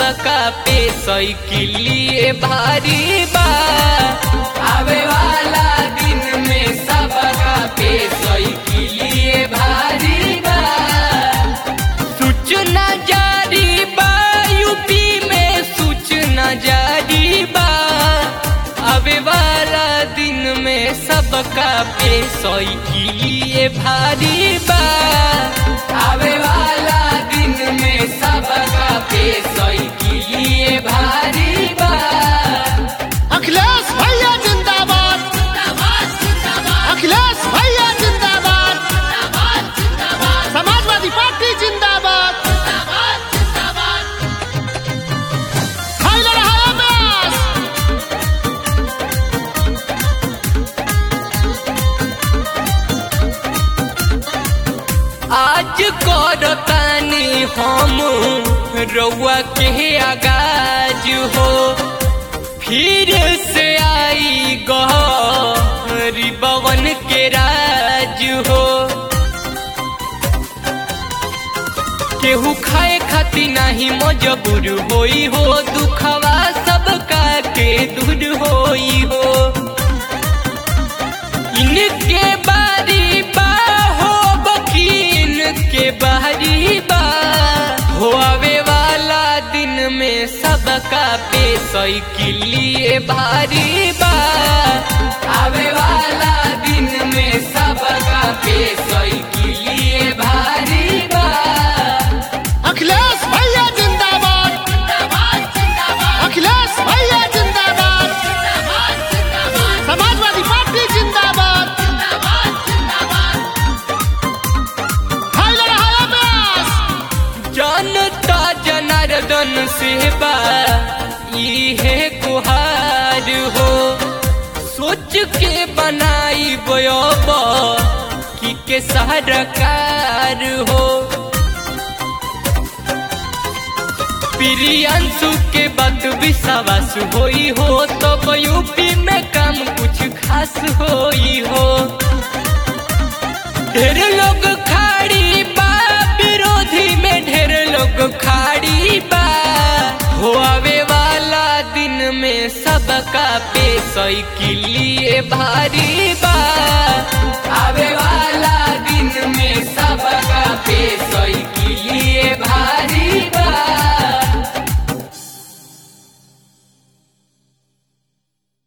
सबका पे साइकिलिए भारी बा आवे वाला दिन में सबका पे साइकिलिए भारी बा सूचना जारी बा यूपी में सूचना जारी बा आवे वाला दिन में सबका पे साइकिलिए भारी बा आवे वाला दिन में सबका पे साइकिलिए भारी बा अखिलेश भैया जिंदाबाद अखिलेश भैया जिंदाबाद समाजवादी पार्टी जिंदाबाद हाय लड़ा है अब्बास आज करतानी हम रउआ के आगाज हो फिर से आई गहरी बवन के राज हो केहू खाए खाती नाही मजबूर होई हो दुखवा सबका के दूर होई हो इनके बारी बा हो बकीन के बारी बा हो आवे वाला दिन में सबका पे साइकिलिए भारी बा आवे वाला दिन में सबका पे साइकिलिए भारी बा अखिलेश भैया जिंदाबाद अखिलेश भैया जिंदाबाद समाजवादी पार्टी जिंदाबाद हाय लड़ा है अब्बास जनता जनार्दन सेवा इहे गुहार हो सोच के बनाई बयोब कि के सरकार हो प्रियांशु के बात विश्वास होई हो तो यूपी में काम कुछ खास होई हो ढेर लोग खाड़ी बा विरोधी में ढेर लोग खाड़ी बा हो आवे वाला दिन में सबका पे साइकिलिए भारी बा आवे वाला